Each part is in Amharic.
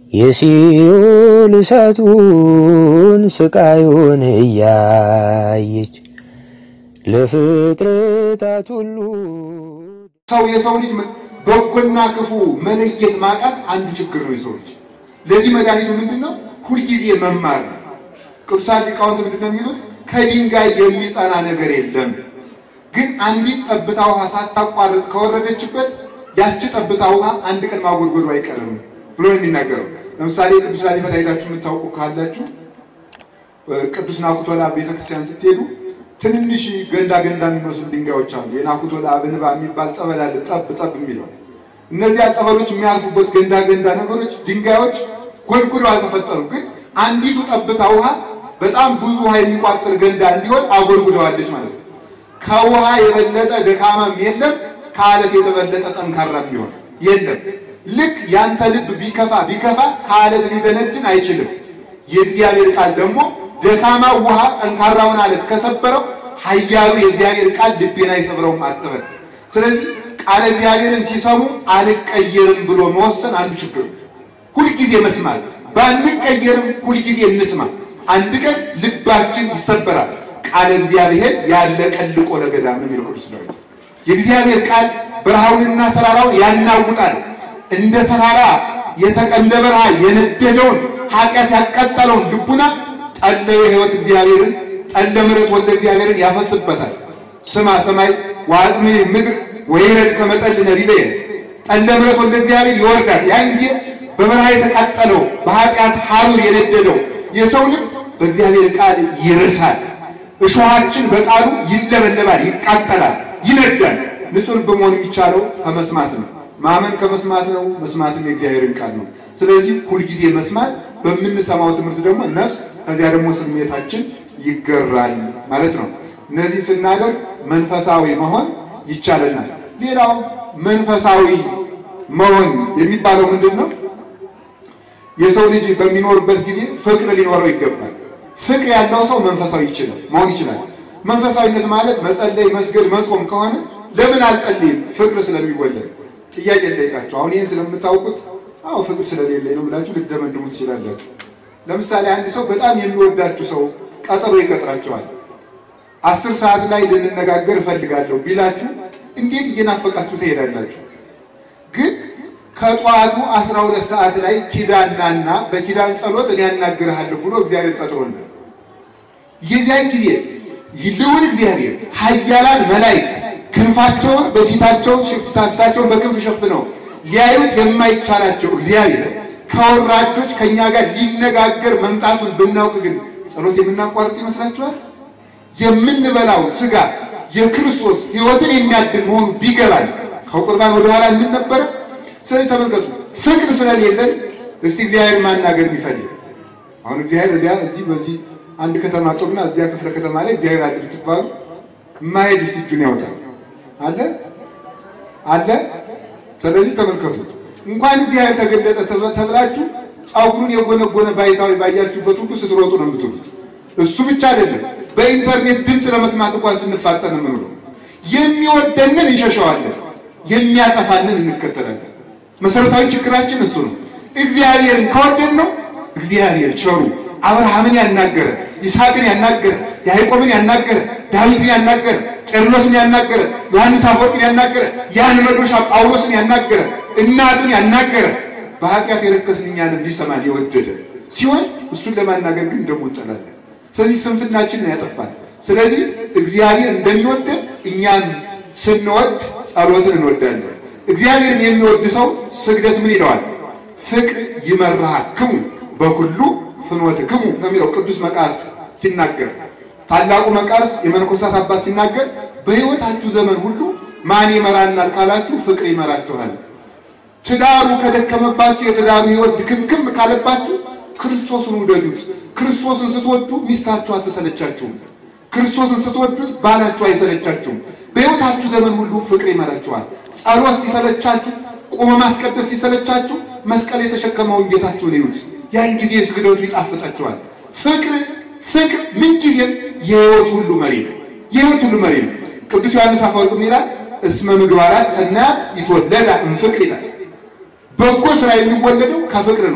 የሲኦል እሳቱን ስቃዩን እያየች ለፍጥረታት ሁሉ ሰው የሰው ልጅ በጎና ክፉ መለየት ማቃት አንዱ ችግር ነው። የሰው ልጅ ለዚህ መድኃኒቱ ምንድን ነው? ሁልጊዜ መማር ነው። ቅዱሳን ሊቃውንት ምንድን ነው የሚሉት? ከድንጋይ የሚጸና ነገር የለም፣ ግን አንዲት ጠብታ ውሃ ሳታቋርጥ ከወረደችበት ያቺ ጠብታ ውሃ አንድ ቀን ማጎድጎዱ አይቀርም ብሎ ነው የሚናገረው። ለምሳሌ ቅዱስ ላሊበላ ሄዳችሁ የምታውቁ ካላችሁ ቅዱስ ናኩቶላ ቤተክርስቲያን ስትሄዱ ትንንሽ ገንዳ ገንዳ የሚመስሉ ድንጋዮች አሉ። የናኩቶላ አብንባ የሚባል ጸበል አለ፣ ጠብ ጠብ የሚለው እነዚያ ጸበሎች የሚያልፉበት ገንዳ ገንዳ ነገሮች ድንጋዮች ጎድጉዶ አልተፈጠሩም፣ ግን አንዲቱ ጠብታ ውሃ በጣም ብዙ ውሃ የሚቋጥር ገንዳ እንዲሆን አጎድጉደዋለች ማለት ነው። ከውሃ የበለጠ ደካማም የለም፣ ከአለት የተበለጠ ጠንካራም ቢሆን የለም። ልክ ያንተ ልብ ቢከፋ ቢከፋ ከአለት ሊደነድን አይችልም። የእግዚአብሔር ቃል ደግሞ ደካማ ውሃ ጠንካራውን አለት ከሰበረው ኃያሉ የእግዚአብሔር ቃል ልቤን አይሰብረውም አትበል። ስለዚህ ቃለ እግዚአብሔርን ሲሰሙ አልቀየርም ብሎ መወሰን አንዱ ችግር ነው። ሁልጊዜ መስማት ባንቀየርም ሁልጊዜ እንስማ። አንድ ቀን ልባችን ይሰበራል። ቃለ እግዚአብሔር ያለ ቀልቆ ለገዳም ነው የሚለው ቅዱስ ዳዊት። የእግዚአብሔር ቃል በረሃውንና ተራራውን ያናውጣል። እንደ ተራራ እንደ በረሃ የነደደውን ኃጢአት ያቃጠለውን ልቡና ጠለ የሕይወት እግዚአብሔርን ጠለ ምሕረት ወልደ እግዚአብሔርን ያፈስበታል። ስማ ሰማይ ወአጽሜ ምድር ወይረድ ከመጠል ነቢበየ ጠለ ምሕረት ወልደ እግዚአብሔር ይወርዳል። ያን ጊዜ በበረሃ የተቃጠለው በኃጢአት ሐሩር የነደደው የሰው ልብ በእግዚአብሔር ቃል ይርሳል። እሾሃችን በቃሉ ይለበለባል፣ ይቃጠላል፣ ይነዳል። ንጹሕ ልብ መሆን የሚቻለው ከመስማት ነው። ማመን ከመስማት ነው። መስማትም የእግዚአብሔርን ቃል ነው። ስለዚህ ሁልጊዜ መስማት፣ በምንሰማው ትምህርት ደግሞ ነፍስ፣ ከዚያ ደግሞ ስሜታችን ይገራል ማለት ነው። እነዚህ ስናደርግ መንፈሳዊ መሆን ይቻለናል። ሌላው መንፈሳዊ መሆን የሚባለው ምንድን ነው? የሰው ልጅ በሚኖርበት ጊዜ ፍቅር ሊኖረው ይገባል። ፍቅር ያለው ሰው መንፈሳዊ ይችላል መሆን ይችላል። መንፈሳዊነት ማለት መጸለይ፣ መስገድ፣ መጾም ከሆነ ለምን አልጸልይም? ፍቅር ስለሚወለድ ጥያቄ ልጠይቃችሁ። አሁን ይህን ስለምታውቁት አዎ ፍቅር ስለሌለኝ ነው ብላችሁ ልደመድሙ ትችላላችሁ። ለምሳሌ አንድ ሰው በጣም የሚወዳችሁ ሰው ቀጠሮ ይቀጥራችኋል። አስር ሰዓት ላይ ልንነጋገር እፈልጋለሁ ቢላችሁ እንዴት እየናፈቃችሁ ትሄዳላችሁ? ግን ከጠዋቱ አስራ ሁለት ሰዓት ላይ ኪዳን ናና በኪዳን ጸሎት እኔ ያናግርሃለሁ ብሎ እግዚአብሔር ቀጥሮናል። የዚያን ጊዜ ልዑል እግዚአብሔር ኃያላን መላእክት ክንፋቸውን በፊታቸው ፊታቸውን በክንፍ ሸፍነው ሊያዩት የማይቻላቸው እግዚአብሔር ከወራዶች ከእኛ ጋር ሊነጋገር መምጣቱን ብናውቅ ግን ጸሎት የምናቋርጥ ይመስላችኋል? የምንበላው ስጋ የክርስቶስ ሕይወትን የሚያድል መሆኑ ቢገባል ከቁርባን ወደኋላ እንድን ነበረ። ስለዚህ ተመልከቱ፣ ፍቅር ስለሌለን እስቲ እግዚአብሔር ማናገር የሚፈልግ አሁን እግዚአብሔር እዚያ እዚህ በዚህ አንድ ከተማ ጦርና እዚያ ክፍለ ከተማ ላይ እግዚአብሔር አለ ብትባሉ የማይሄድ እስቲ እጁን ያወጣል አለ አለ። ስለዚህ ተመልከቱ፣ እንኳን እግዚአብሔር ተገለጠ ተብላችሁ ጸጉሩን የጎነጎነ ባይታዊ ባያችሁበት ሁሉ ስትሮጡ ነው የምትሉት። እሱ ብቻ አይደለም፣ በኢንተርኔት ድምፅ ለመስማት እንኳን ስንፋጠን የምንውለው የሚወደንን እንሸሸዋለን፣ የሚያጠፋንን እንከተላለን። መሰረታዊ ችግራችን እሱ ነው። እግዚአብሔርን ከወደድ ነው እግዚአብሔር ቸሩ አብርሃምን ያናገረ ይስሐቅን ያናገረ ያዕቆብን ያናገረ ዳዊትን ያናገረ ቄርሎስን ያናገረ ዮሐንስ አፈወርቅን ያናገረ ያን መዶሻ ጳውሎስን ያናገረ እናቱን ያናገረ በኃጢአት የረከስን እኛንም ሊሰማን የወደደ ሲሆን እሱን ለማናገር ግን ደግሞ እንጠላለን። ስለዚህ ስንፍናችንን ያጠፋል። ስለዚህ እግዚአብሔር እንደሚወደን እኛም ስንወድ ጸሎትን እንወዳለን። እግዚአብሔርን የሚወድ ሰው ስግደት ምን ይለዋል? ፍቅር ይመራክሙ በኩሉ ፍኖትክሙ ነው የሚለው ቅዱስ መቃርስ ሲናገር። ታላቁ መቃርስ የመነኮሳት አባት ሲናገር በሕይወታችሁ ዘመን ሁሉ ማን ይመራናል ካላችሁ ፍቅር ይመራችኋል። ትዳሩ ከደከመባችሁ የትዳሩ ሕይወት ድክምክም ካለባችሁ ክርስቶስን ውደዱት። ክርስቶስን ስትወዱ ሚስታችሁ አትሰለቻችሁም። ክርስቶስን ስትወዱት ባላችሁ አይሰለቻችሁም። በሕይወታችሁ ዘመን ሁሉ ፍቅር ይመራችኋል። ጸሎት ሲሰለቻችሁ፣ ቆመ ማስቀደስ ሲሰለቻችሁ መስቀል የተሸከመውን ጌታችሁን እዩት። ያን ጊዜ ስግደቱ ይጣፍጣችኋል። ፍቅር ፍቅር ምንጊዜም የሕይወት ሁሉ መሪ ነው። የሕይወት ሁሉ መሪ ነው። ቅዱስ ዮሐንስ አፈወርቅ ምን ይላል? እስመ ምግባራት ሰናያት ይትወለዳ እምፍቅር ይላል። በጎ ስራ የሚወለደው ከፍቅር ነው።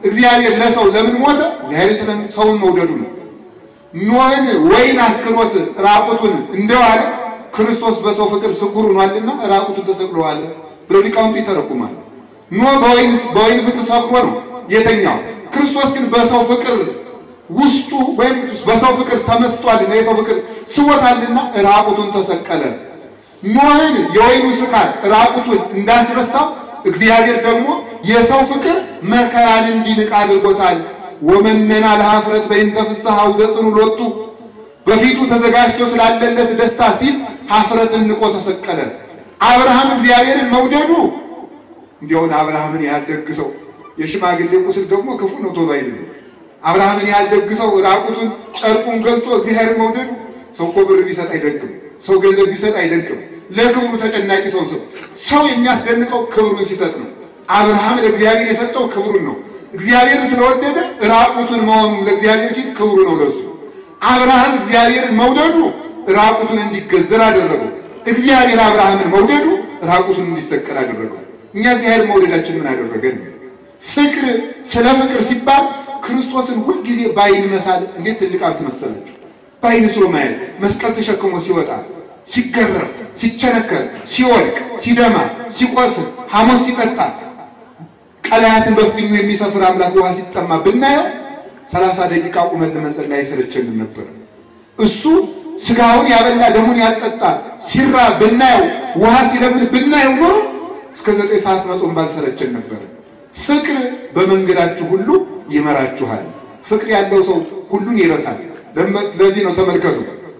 እግዚአብሔር ለሰው ለምን ሞተ? እግዚአብሔር ስለ ሰውን መውደዱ ነው። ኖህን ወይን አስክሮት ራቁቱን እንደዋለ ክርስቶስ በሰው ፍቅር ስኩር ሆኗልና ራቁቱን ተሰቅሎዋል ብለው ሊቃውንቱ ይተረጉማል። ኖህ በወይን በወይን ፍቅር ሰክሮ ነው የተኛው። ክርስቶስ ግን በሰው ፍቅር ውስጡ ወይም በሰው ፍቅር ተመስጧልና የሰው ፍቅር ስቦታልና ራቁቱን ተሰቀለ። ኖህን የወይኑ ስካር ራቁቱን እንዳስረሳው እግዚአብሔር ደግሞ የሰው ፍቅር መከራን እንዲንቅ አድርጎታል። ወመነና ለኀፍረት በእንተ ፍሥሓው ዘጽኑ ሎቱ በፊቱ ተዘጋጅቶ ስላለለት ደስታ ሲል ኀፍረትን ንቆ ተሰቀለ። አብርሃም እግዚአብሔርን መውደዱ እንዲያውን አብርሃምን ያልደግሰው የሽማግሌ ቁስል ደግሞ ክፉ ነው ቶሎ አይደለም። አብርሃምን ያልደግሰው ራቁቱን ጨርቁን ገልጦ እግዚአብሔርን መውደዱ ሰው እኮ ብር ቢሰጥ አይደንቅም። ሰው ገንዘብ ቢሰጥ አይደንቅም። ለክብሩ ተጨናቂ ሰው ሰው ሰው የሚያስደንቀው ክብሩን ሲሰጥ ነው። አብርሃም ለእግዚአብሔር የሰጠው ክብሩን ነው። እግዚአብሔርን ስለወደደ ራቁቱን መሆኑ ለእግዚአብሔር ሲል ክብሩ ነው ለሱ። አብርሃም እግዚአብሔርን መውደዱ ራቁቱን እንዲገዘር አደረገው። እግዚአብሔር አብርሃምን መውደዱ ራቁቱን እንዲሰቀል አደረገው። እኛ እግዚአብሔር መውደዳችን ምን አደረገን? ፍቅር ስለ ፍቅር ሲባል ክርስቶስን ሁልጊዜ በዓይን መሳል እንዴት ትልቅ ሀብት መሰላችሁ! በዓይን ስሎ ማየት መስቀል ተሸክሞ ሲወጣ፣ ሲገረፍ፣ ሲቸነከር፣ ሲወድቅ፣ ሲደማ፣ ሲቆስል፣ ሐሞት ሲጠጣ፣ ቀላያትን በፍኙ የሚሰፍር አምላክ ውሃ ሲጠማ ብናየው ሰላሳ ደቂቃ ቁመን ለመጸለይ አይሰለቸንም ነበር። እሱ ስጋውን ያበላ ደሙን ያልጠጣ ሲራ ብናየው ውሃ ሲለምን ብናየው ኖሮ እስከ ዘጠኝ ሰዓት መጾም ባልሰለቸን ነበር። ፍቅር በመንገዳችሁ ሁሉ ይመራችኋል። ፍቅር ያለው ሰው ሁሉን ይረሳል። ለዚህ ነው ተመልከቱ።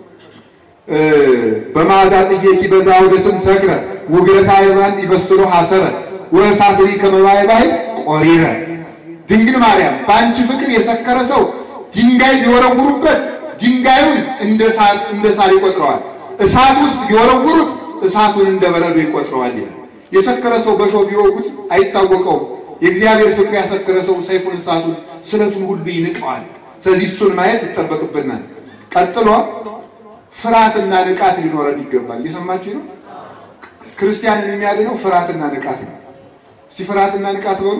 በመዓዛ ጽጌኪ በዛ ወደ ስም ሰክረ ውግረታ የባን ይበስሎ ሐሰረ ወእሳትሪ ከመባይ ባህል ቆሪረ ድንግል ማርያም በአንቺ ፍቅር የሰከረ ሰው ድንጋይ ቢወረውሩበት ድንጋዩን እንደ እሳት እንደ ሳር ይቆጥረዋል። እሳት ውስጥ ቢወረውሩት እሳቱን እንደ በረዶ ይቆጥረዋል ይላል። የሰከረ ሰው በሾህ ቢወጉት አይታወቀውም። የእግዚአብሔር ፍቅር ያሰከረ ሰው ሰይፉን፣ እሳቱን፣ ስለቱን ሁሉ ይንቀዋል። ስለዚህ እሱን ማየት ይጠበቅብናል። ቀጥሎ ፍርሃትና ንቃት ሊኖረን ይገባል። እየሰማችሁ ነው። ክርስቲያንን የሚያድነው ፍርሃትና ንቃት ነው። እስቲ ፍርሃትና ንቃት በሉ።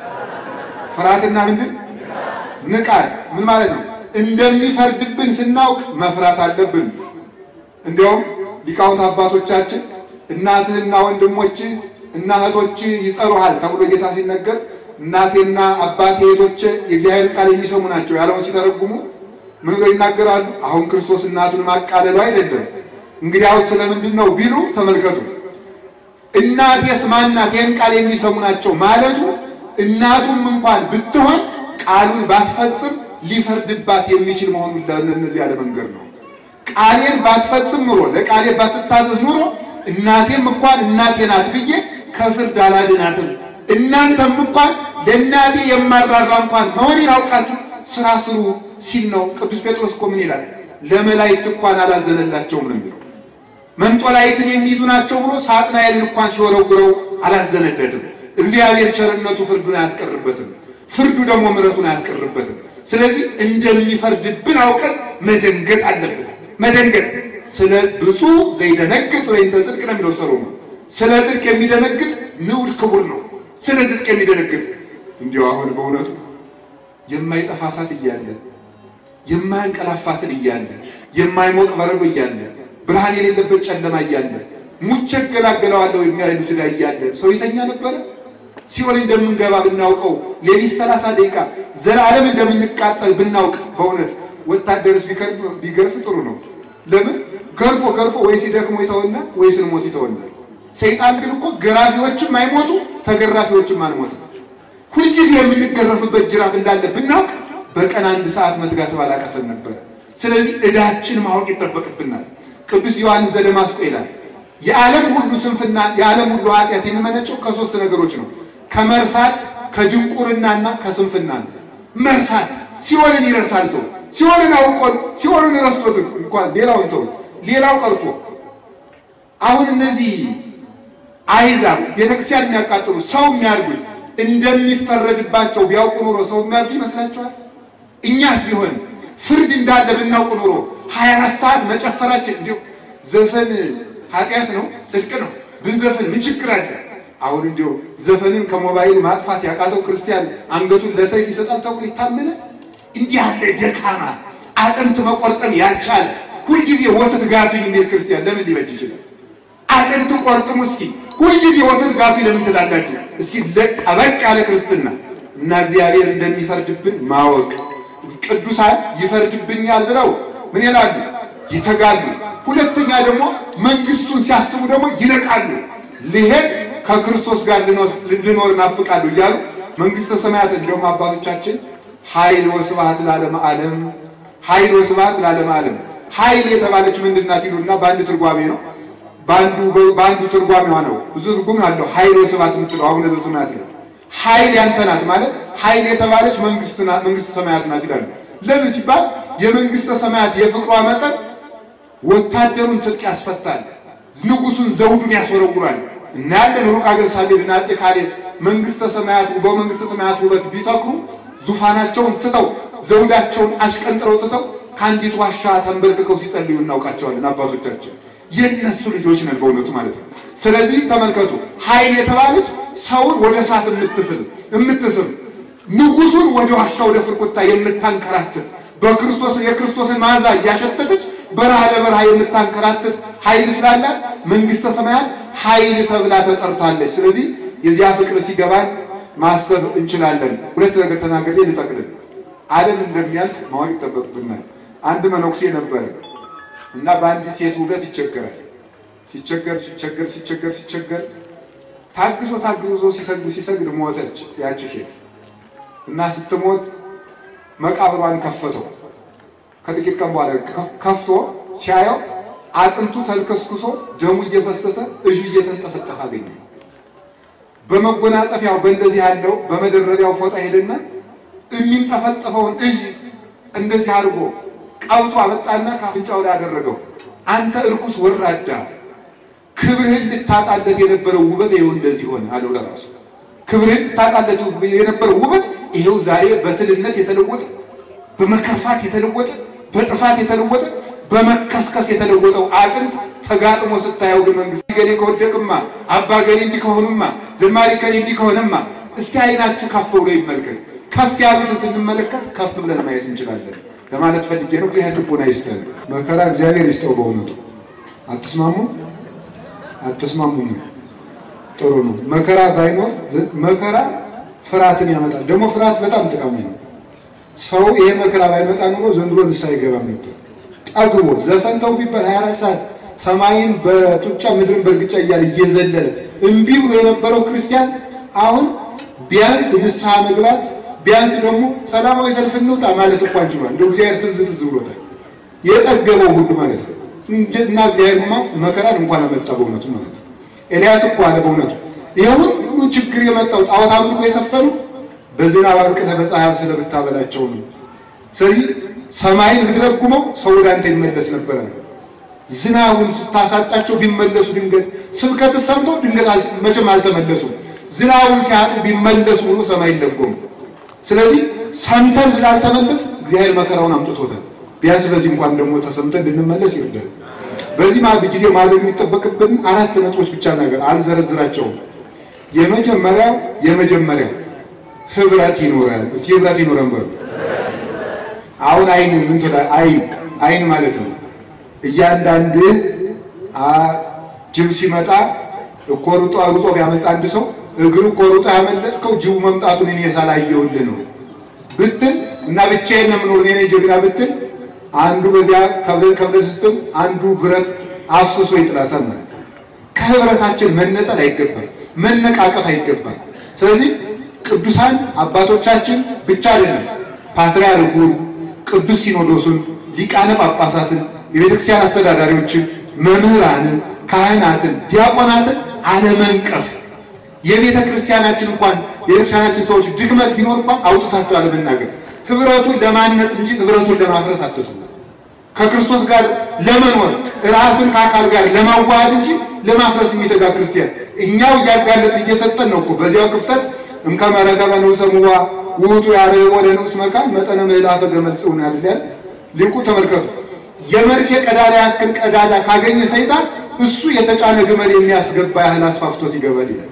ፍርሃትና ምንድን ንቃት ምን ማለት ነው? እንደሚፈርድብን ስናውቅ መፍራት አለብን። እንዲያውም ሊቃውንት አባቶቻችን እናትህና ወንድሞች እና እህቶች ይጠሩሃል ተብሎ ጌታ ሲነገር እናቴና አባቴ እህቶቼ የእግዚአብሔር ቃል የሚሰሙ ናቸው ያለውን ሲተረጉሙ ምን ብለው ይናገራሉ? አሁን ክርስቶስ እናቱን ማቃለሉ አይደለም። እንግዲያው ስለምንድን ነው ቢሉ ተመልከቱ። እናቴስ ማናት? ይህን ቃል የሚሰሙ ናቸው ማለቱ እናቱም እንኳን ብትሆን ቃሉን ባትፈጽም ሊፈርድባት የሚችል መሆኑን ለእነዚህ ያለ መንገድ ነው። ቃሌን ባትፈጽም ኑሮ ለቃሌ ባትታዘዝ ኑሮ እናቴም እንኳን እናቴ ናት ብዬ ከፍርድ አላድናትም። እናንተም እንኳን ለእናቴ የማራራ እንኳን መሆኔን አውቃችሁ ስራ ስሩ ሲል ነው። ቅዱስ ጴጥሮስ እኮ ምን ይላል? ለመላእክት እንኳን አላዘነላቸውም ነው የሚለው። መንጦላይትን የሚይዙ ናቸው ብሎ ሳጥናኤልን እንኳን ሲወረውረው አላዘነለትም። እግዚአብሔር ቸርነቱ ፍርዱን አያስቀርበትም፣ ፍርዱ ደግሞ ምሕረቱን አያስቀርበትም። ስለዚህ እንደሚፈርድብን አውቀን መደንገጥ አለብን። መደንገጥ ስለ ብፁዕ ዘይደነግጥ ወይም ተጽድቅ ነው የሚለው ሰሎሞን። ስለ ጽድቅ የሚደነግጥ ንዑድ ክቡር ነው። ስለ ጽድቅ የሚደነግጥ እንዲሁ አሁን በእውነቱ የማይጠፋ እሳት እያለ የማያንቀላፋትን እያለ የማይሞቅ በረዶ እያለ ብርሃን የሌለበት ጨለማ እያለ ሙቼ እገላገለዋለሁ የሚያሉት ላይ እያለ ሰው የተኛ ነበረ። ሲኦል እንደምንገባ ብናውቀው ሌሊት ሰላሳ ደቂቃ ዘላለም እንደምንቃጠል ብናውቅ በእውነት ወታደርስ ቢገርፍ ጥሩ ነው። ለምን ገርፎ ገርፎ ወይ ሲደክሞ ይተወናል፣ ወይ ስንሞት ይተወናል። ሰይጣን ግን እኮ ገራፊዎችም አይሞቱ ተገራፊዎችም አንሞትም። ሁልጊዜ የምንገረፍበት ጅራፍ እንዳለ ብናውቅ በቀን አንድ ሰዓት መትጋት ባላቃተን ነበር። ስለዚህ ዕዳችን ማወቅ ይጠበቅብናል። ቅዱስ ዮሐንስ ዘደማስቆ ይላል የዓለም ሁሉ ስንፍና የዓለም ሁሉ ኃጢአት የሚመነጨው ከሶስት ነገሮች ነው። ከመርሳት ከድንቁርናና ከስንፍና ነው። መርሳት ሲኦልን ይረሳል ሰው ሲኦልን አውቆን ሲኦልን ረስቶት እንኳን ሌላውን ተው ሌላው ቀርቶ አሁን እነዚህ አይዛብ ቤተክርስቲያን የሚያቃጥሉ ሰው የሚያርጉት እንደሚፈረድባቸው ቢያውቁ ኖሮ ሰው የሚያርዱ ይመስላችኋል? እኛስ ቢሆን ፍርድ እንዳለ ብናውቅ ኖሮ ሀያ አራት ሰዓት መጨፈራችን እንዲሁ ዘፈን ኃጢአት ነው ጽድቅ ነው ብንዘፍን ምን ችግር አለ? አሁን እንዲሁ ዘፈንን ከሞባይል ማጥፋት ያቃተው ክርስቲያን አንገቱን ለሰይፍ ይሰጣል ተብሎ ይታመነ? እንዲህ ያለ ደካማ አጥንት መቆርጠም ያልቻለ ሁልጊዜ ወተት ጋቱኝ የሚል ክርስቲያን ለምን ሊበጅ ይችላል? አጥንት ቆርጥሙ እስኪ ሁልጊዜ ወተት ጋቱኝ ለምን ትላላችሁ? እስኪ ጠበቅ ያለ ክርስትና እና እግዚአብሔር እንደሚፈርድብን ማወቅ ቅዱሳን ይፈርድብኛል ብለው ምን ይላሉ? ይተጋሉ። ሁለተኛ ደግሞ መንግስቱን ሲያስቡ ደግሞ ይነቃሉ። ልሄድ ከክርስቶስ ጋር ልኖር እናፍቃለሁ እያሉ መንግስተ ሰማያት እንደውም አባቶቻችን ኃይል ወስብሐት ለዓለመ ዓለም ኃይል ወስብሐት ለዓለመ ዓለም ኃይል የተባለች ምንድን ናት ይሉና በአንድ ትርጓሜ ነው በአንዱ በአንዱ ትርጓሜዋ ነው ብዙ ትርጉም አለው ኃይል ወስብሐት የምትለው አቡነ ዘበሰማያት ነው ኃይል ያንተ ናት ማለት ኃይል የተባለች መንግስት ናት መንግስተ ሰማያት ናት ይላሉ ለምን ሲባል የመንግስተ ሰማያት የፍቅሯ መጠን ወታደሩን ትጥቅ ያስፈታል ንጉሱን ዘውዱን ያስወረውራል እናያለን ሩቅ አገር ሳሌድና አፄ ካሌብ መንግስተ ሰማያት በመንግስተ ሰማያት ውበት ቢሰክሩ ዙፋናቸውን ትተው ዘውዳቸውን አሽቀንጥረው ትተው ከአንዲት ዋሻ ተንበርክከው ሲጸልዩ እናውቃቸዋለን አባቶቻችን የእነሱ ልጆች ነን በእውነቱ ማለት ነው ስለዚህ ተመልከቱ ኃይል የተባለች ሰውን ወደ እሳት የምትፍል የምትስብ ንጉሱን ወደ ዋሻ ወደ ፍርቁታ የምታንከራትት በክርስቶስ የክርስቶስን መዓዛ እያሸተተች በረሃ ለበረሃ የምታንከራትት ኃይል ስላላት መንግስተ ሰማያት ኃይል ተብላ ተጠርታለች። ስለዚህ የዚያ ፍቅር ሲገባን ማሰብ እንችላለን። ሁለት ነገር ተናገሬ ልጠቅልል። ዓለም እንደሚያልፍ ማወቅ ይጠበቅብናል። አንድ መነኩሴ ነበረ እና በአንዲት ሴት ውበት ይቸገራል። ሲቸገር ሲቸገር ሲቸገር ሲቸገር ታግሶ ታግዞ ሲሰግድ ሲሰግድ ሞተች ያቺ ሴት እና ስትሞት መቃብሯን ከፈተው። ከጥቂት ቀን በኋላ ከፍቶ ሲያየው አጥንቱ ተልከስክሶ ደሙ እየፈሰሰ እጁ እየተንጠፈጠፈ አገኘ። በመጎናጸፊያው በእንደዚህ ያለው በመደረቢያው ፎጣ ሄደና የሚንጠፈጠፈውን እጅ እንደዚህ አድርጎ ቀብጦ አመጣና ከአፍንጫው ላይ አደረገው። አንተ እርኩስ ወራዳ፣ ክብርህን ልታጣለት የነበረው ውበት ይኸው እንደዚህ ሆነ አለው ለራሱ። ክብርህን ልታጣለት የነበረው ውበት ይኸው ዛሬ በትልነት የተለወጠ በመከፋት የተለወጠ በጥፋት የተለወጠ በመከስከስ የተለወጠው አጥንት ተጋጥሞ ስታየው ግን መንግስት ገሌ ከወደቅማ አባ ገሌ እንዲህ ከሆኑማ ዘማሪ ከሌ እንዲህ ከሆነማ እስቲ አይናችሁ ከፍ ብሎ ይመልከት። ከፍ ያሉትን ስንመለከት ከፍ ብለን ማየት እንችላለን ለማለት ፈልጌ ነው። ይህ ልቦና ይስጠን። መከራ እግዚአብሔር ይስጠው። በእውነቱ አትስማሙ አትስማሙም? ጥሩ ነው። መከራ ባይኖር መከራ ፍርሃትን ያመጣል። ደግሞ ፍርሃት በጣም ጠቃሚ ነው። ሰው ይሄ መከራ ባይመጣ ኑሮ ዘንድሮ ንስሐ አይገባም ነበር። ጠግቦ ዘፈን ተው ቢባል 24 ሰዓት ሰማይን በጡጫ ምድርን በእርግጫ እያለ እየዘለለ እምቢ ብሎ የነበረው ክርስቲያን አሁን ቢያንስ ንስሐ መግባት ቢያንስ ደግሞ ሰላማዊ ሰልፍ እንውጣ ማለት እንኳን ችሏል። እንደ እግዚአብሔር ትዝ ትዝ ብሎታል። የጠገበው ሁሉ ማለት ነው እና እግዚአብሔርማ መከራን እንኳን አመጣ በእውነቱ ማለት ነው። ኤልያስ እኮ አለ በእውነቱ ይሄ ሁሉ ችግር የመጣው ጣዖት አምልኮ የሰፈኑ በዝናብ አብቅተህ በፀሐይ ስለምታበላቸው ነው። ስለዚህ ሰማይን ብትረጉመው ሰው ወደ አንተ ይመለስ ነበረ። ዝናቡን ስታሳጣቸው ቢመለሱ ድንገት ስብከት ሰምተው ድንገት መቼም አልተመለሱም። ዝናቡን ሲያጡ ቢመለሱ ብሎ ሰማይ ይለጎሙ። ስለዚህ ሰምተን ስላልተመለስ እግዚአብሔር መከራውን አምጥቶታል። ቢያንስ በዚህ እንኳን ደግሞ ተሰምተን ልንመለስ ይርዳል። በዚህ ጊዜ ማድረግ የሚጠበቅብን አራት ነጥቦች ብቻ ነገር አልዘረዝራቸውም። የመጀመሪያው የመጀመሪያው ህብረት ይኖራል። እስኪ ህብረት ይኖረን በሉ። አሁን አይን ምን ትላለህ? አይን አይን ማለት ነው እያንዳንድህ ጅብ ሲመጣ እኮ ሩጦ ሩጦ ቢያመጣ አንድ ሰው እግሩ እኮ ሩጦ ያመለጥከው ጅቡ መምጣቱን እኔ ሳላየሁልህ ነው ብትል እና ብቻዬን ነው የምኖር እኔ ጀግና ብትል አንዱ በዚያ ከብለን ከብለን ስትል አንዱ ብረት አፍስሶ ይጥላታል ማለት ነው። ከህብረታችን መነጠል አይገባል፣ መነቃቀፍ አይገባል። ስለዚህ ቅዱሳን አባቶቻችን ብቻ አይደለም ፓትርያርኩን፣ ቅዱስ ሲኖዶሱን፣ ሊቃነ ጳጳሳትን፣ የቤተክርስቲያን አስተዳዳሪዎችን፣ መምህራንን፣ ካህናትን፣ ዲያቆናትን አለመንቀፍ የቤተ ክርስቲያናችን እንኳን የቤተክርስቲያናችን ሰዎች ድክመት ቢኖር እንኳን አውጥታቸው አለመናገር ህብረቱን ለማነጽ እንጂ ህብረቱን ለማፍረስ አትቱ። ከክርስቶስ ጋር ለመኖር ራስን ከአካል ጋር ለማዋሃድ እንጂ ለማፍረስ የሚተጋ ክርስቲያን እኛው እያጋለጥን እየሰጠን ነው እኮ በዚያው ክፍተት እንከመረገበ ንዑሰ ምዋ ውእቱ ያርኅቦ ለንዑስ መካን መጠነ ምዕላፈ ገመድ ጽውን ያድላል። ሊቁ ተመልከቱ። የመርፌ ቀዳዳ ያክል ቀዳዳ ካገኘ ሰይጣን እሱ የተጫነ ግመል የሚያስገባ ያህል አስፋፍቶት ይገባል ይላል።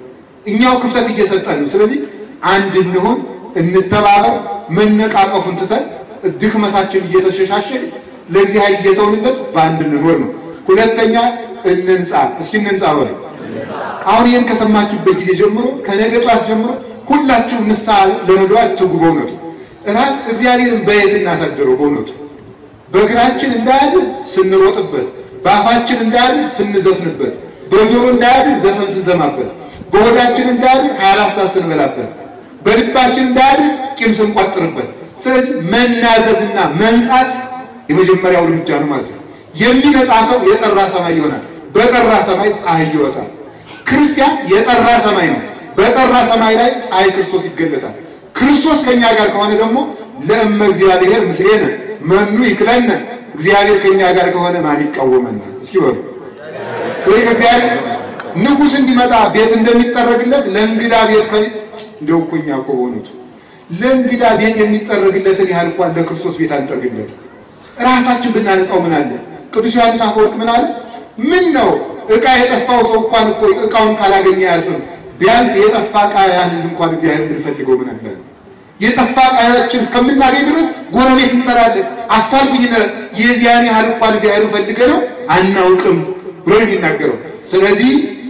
እኛው ክፍተት እየሰጠን ነው። ስለዚህ አንድ እንሆን፣ እንተባበር፣ መነቃቀፉን ትተን ድክመታችን እየተሸሻሸን ለእግዚአብሔር እየተውንለት በአንድ እንኖር ነው። ሁለተኛ እንንጻ። እስኪ እንንጻ በሉ። አሁን ይህን ከሰማችሁበት ጊዜ ጀምሮ ከነገ ጠዋት ጀምሮ ሁላችሁም ንስሐ ለመግባት ትጉ። በእውነቱ ራስ እግዚአብሔርን በየት እናሳድረው? በእውነቱ በእግራችን እንዳያድር ስንሮጥበት፣ በአፋችን እንዳያድር ስንዘፍንበት፣ በጆሮ እንዳያድር ዘፈን ስንሰማበት፣ በሆዳችን እንዳያድር ሀያ አራት ሰዓት ስንበላበት፣ በልባችን እንዳያድር ቂም ስንቋጥርበት። ስለዚህ መናዘዝና መንጻት የመጀመሪያው እርምጃ ነው ማለት ነው። የሚነጻ ሰው የጠራ ሰማይ ይሆናል። በጠራ ሰማይ ፀሐይ ይወጣል። ክርስቲያን የጠራ ሰማይ ነው። በጠራ ሰማይ ላይ ፀሐይ ክርስቶስ ይገለጣል። ክርስቶስ ከኛ ጋር ከሆነ ደግሞ ለእመ እግዚአብሔር ምስሌነ መኑ ይክለነ፣ እግዚአብሔር ከኛ ጋር ከሆነ ማን ይቃወመናል? እስኪ በሉ። ስለዚህ ከእግዚአብሔር ንጉሥ እንዲመጣ ቤት እንደሚጠረግለት ለእንግዳ ቤት ከ እንደው እኮ እኛ እኮ በእውነቱ ለእንግዳ ቤት የሚጠረግለትን ያህል እንኳን ለክርስቶስ ቤት አንጠርግለት። ራሳችን ብናነጻው ምን አለ? ቅዱስ ዮሐንስ አፈወርቅ ምን አለ? ምን ነው ዕቃ የጠፋው ሰው እንኳን እኮ ዕቃውን ካላገኘ አያልፍም። ቢያንስ የጠፋ ዕቃ ያህል እንኳን እግዚአብሔር ብንፈልገው ምን አለ? የጠፋ ዕቃችን እስከምናገኝ ድረስ ጎረቤት እንጠራለን፣ አፋልጉኝ እንላለን። የዚያን ያህል እንኳን እግዚአብሔር ፈልገ ነው አናውቅም ብሎ የሚናገረው። ስለዚህ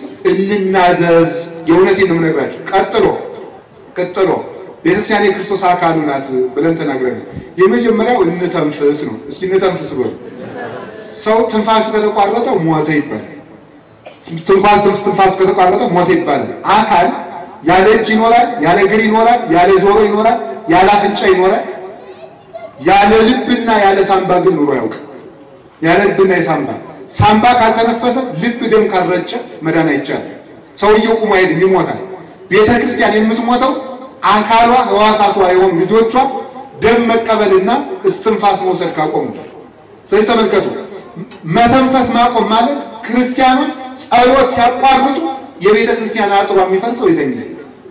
እንናዘዝ። የእውነቴን ነው የምነግራችሁ። ቀጥሎ ቀጥሎ ቤተክርስቲያን የክርስቶስ አካሉ ናት ብለን ተናግረናል። የመጀመሪያው እንተንፍስ ነው። እስኪ እንተንፍስ በሉ። ሰው ትንፋሱ ከተቋረጠ ሞተ ይባላል። ትንፋስ ትንፋሱ ከተቋረጠ ሞተ ይባላል። አካል ያለ እጅ ይኖራል፣ ያለ እግር ይኖራል፣ ያለ ጆሮ ይኖራል፣ ያለ አፍንጫ ይኖራል። ያለ ልብና ያለ ሳምባ ግን ኑሮ ያውቅ። ያለ ልብና የሳምባ ሳምባ ካልተነፈሰ ልብ ደም ካልረጨ መዳን አይቻልም። ሰውየው ቁሞ አይሄድም፣ ይሞታል። ቤተ ክርስቲያን የምትሞተው አካሏ ሕዋሳቷ የሆኑ ልጆቿ ደም መቀበልና እስትንፋስ መውሰድ ካቆሙ። ስለዚህ ተመልከቱ፣ መተንፈስ ማቆም ማለት ክርስቲያኖች ጸሎት ሲያቋርጡ የቤተ ክርስቲያን አጥሯ የሚፈርሰው የዘን ጊዜ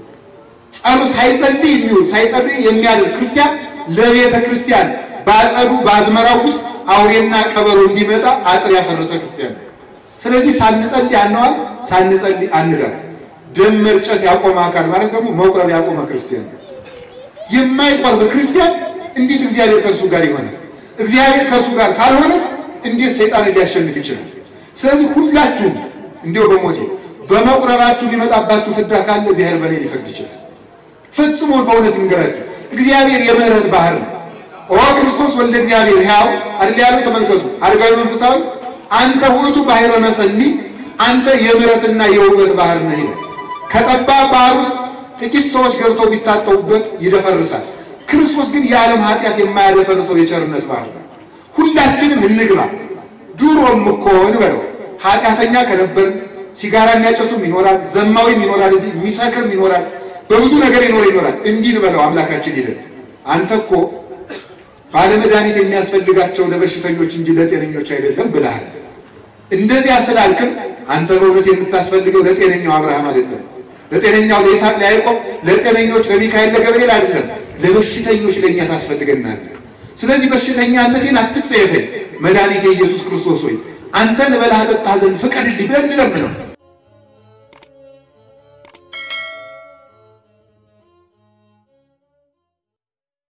ጸሎት ሳይጸልይ የሚውል ሳይጸልይ የሚያድር ክርስቲያን ለቤተ ክርስቲያን በአጸዱ በአዝመራው ውስጥ አውሬና ቀበሮ እንዲመጣ አጥር ያፈረሰ ክርስቲያን። ስለዚህ ሳንጸልይ አነዋል፣ ሳንጸልይ አንዳል። ደም መርጨት ያቆመ አካል ማለት ደግሞ መቁረብ ያቆመ ክርስቲያን። የማይቆርብ ክርስቲያን እንዴት እግዚአብሔር ከእሱ ጋር ይሆናል? እግዚአብሔር ከእሱ ጋር ካልሆነስ እንዴት ሰይጣን ሊያሸንፍ ይችላል? ስለዚህ ሁላችሁም እንዲሁ በሞቴ በመቁረባችሁ ሊመጣባችሁ ፍዳ ካለ እግዚአብሔር በእኔ ሊፈርድ ይችላል። ፈጽሞ በእውነት እንገራችሁ እግዚአብሔር የምህረት ባህር ነው። ኦ ክርስቶስ ወልደ እግዚአብሔር ሕያው አይደል ያለው? ተመልከቱ። አረጋዊ መንፈሳዊ አንተ ውእቱ ባሕረ መሰኒ፣ አንተ የምህረትና የውበት ባህር ነህ ይላል። ከጠባብ ባህር ውስጥ ጥቂት ሰዎች ገብተው ቢታጠቡበት ይደፈርሳል። ክርስቶስ ግን የዓለም ኃጢአት የማያደፈርሰው የቸርነት ባህር ነው። ሁላችንም እንግባ። ድሮም እኮ እንበለው ኃጢአተኛ ከነበር ሲጋራ የሚያጨሱም ይኖራል፣ ዘማዊም ይኖራል፣ እዚህ የሚሰክርም ይኖራል፣ በብዙ ነገር ይኖር ይኖራል። እንዲህ እንበለው አምላካችን ይለን አንተ እኮ ባለመድኃኒት የሚያስፈልጋቸው ለበሽተኞች እንጂ ለጤነኞች አይደለም ብለሃል። እንደዚያ ስላልክም አንተ በእውነት የምታስፈልገው ለጤነኛው አብርሃም አይደለም፣ ለጤነኛው ለይስሐቅ ለያዕቆብ፣ ለጤነኞች ለሚካኤል ለገብርኤል አይደለም፣ ለበሽተኞች ለእኛ ታስፈልገናለህ። ስለዚህ በሽተኛነቴን አትጸየፈኝ፣ መድኃኒቴ ኢየሱስ ክርስቶስ ሆይ አንተን እበላህ እጠጣህ ዘንድ ፍቀድልኝ ብለን እንለምነው።